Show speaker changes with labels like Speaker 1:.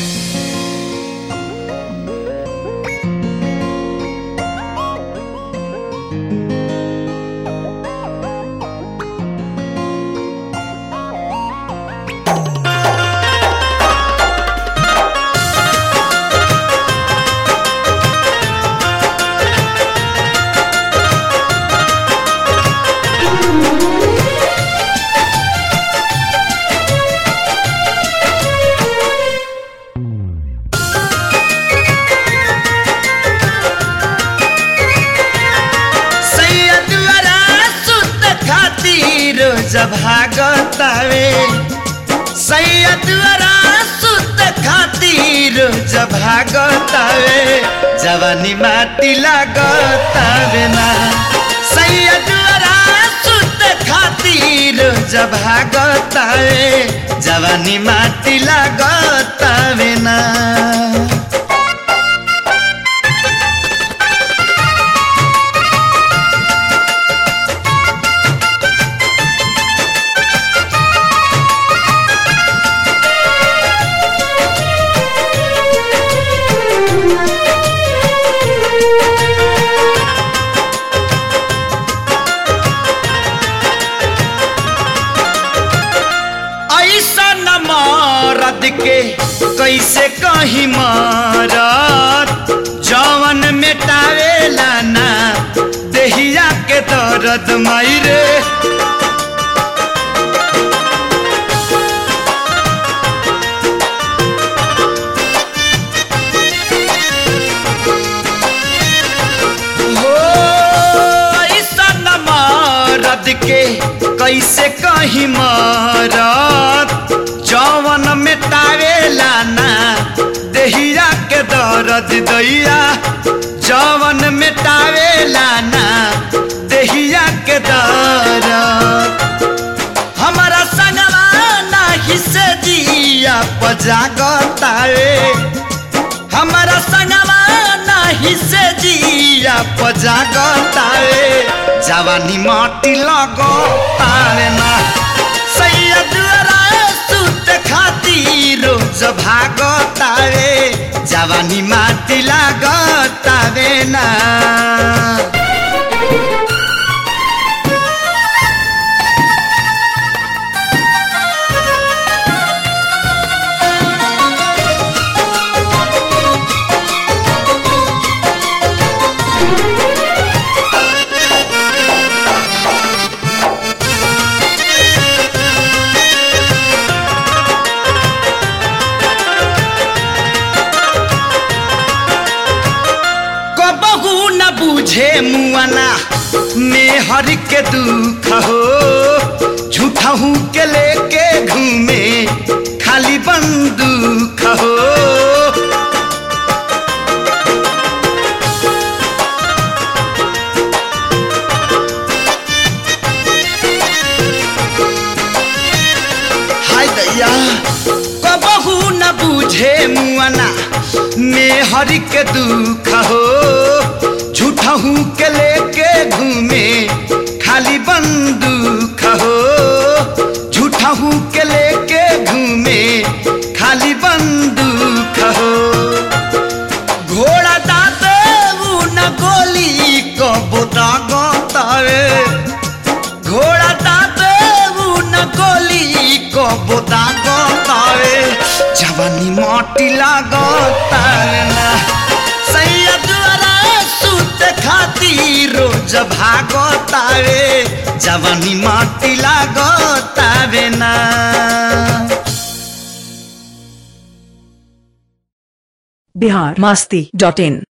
Speaker 1: सैयदवरा सुत खातिर जब भागतावे सैयदवरा सुत खातिर जब भागतावे जवानी माटी लागतावे ना सैयदवरा सुत खातिर जब भागतावे जवानी माटी लागतावे ना ऐसा न मारद के कैसे कहीं मारत जवन मेटावेला ना देहिया के दर्द मायरे हो ऐसा न मारद के कैसे कहीं मारत जवन मेटावेला ना देहिया के दर्द दैया जवन मेटावेला ना देहिया के दर्द हमारा संगवा नाही से जिया पजागतावे हमारा संगवा नाही से जिया पजागतावे जवानी माटी लगतावे ना सैयदरा सुत खातिर रोज भागतावे जवानी माटी लागतावे ना कबहू न बूझे मुआना मेहर के दुख हो झूठहू के लेके घूमे खाली बंदूक हो हाय दैया कबहू न बूझे मुआना मेहर के दुख हो झूठहू के लेके घूमे खाली बंदूक हो झूठहू के लेके घूमे खाली बंदूक हो घोड़ा दाते न गोली कबो दागतावे घोड़ा दाते न गोली कबो दागतावे जवानी माटी लागतावे ना सैयदरा सुत खातिर रोज भागतावे जवानी माटी लागतावे ना
Speaker 2: बिहार मास्ती डॉट इन